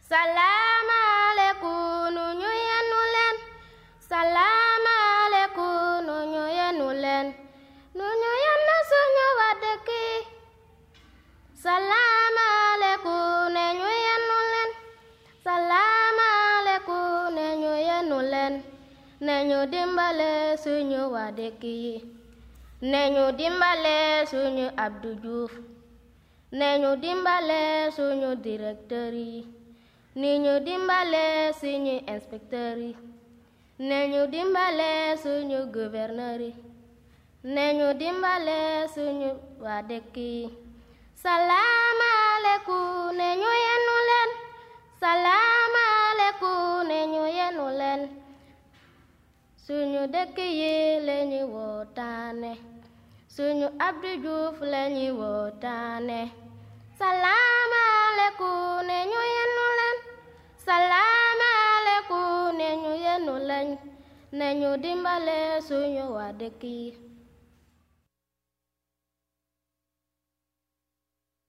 salaamaaleykum nu ñu yenu leen salaamaaleykum nu ñu yenu leen nu ñu yenu suñu waa dëkk yi salaamaaleykum ne ñu yenu leen salaamaaleykum ne ñu yenu leen ne ñu dimbale suñu waa dëkk yi ne ñu dimbale suñu Abdou Diouf ne ñu dimbale suñu directeur yi ni ñu dimbale suñu inspecteur yi ne ñu dimbale suñu gouverneur yi ne ñu dimbale suñu waa dëkk yi salaamaaleykum ne ñu yenu leen salaamaaleykum ne ñu yenu leen suñu dëkk yi lañu wootaane suñu Abdou Diouf lañu wootaane salaamaaleykum ne ñu yenu leen salaamaaleykum ne ñu yenu leen ne ñu dimbale suñu waa dëkk yi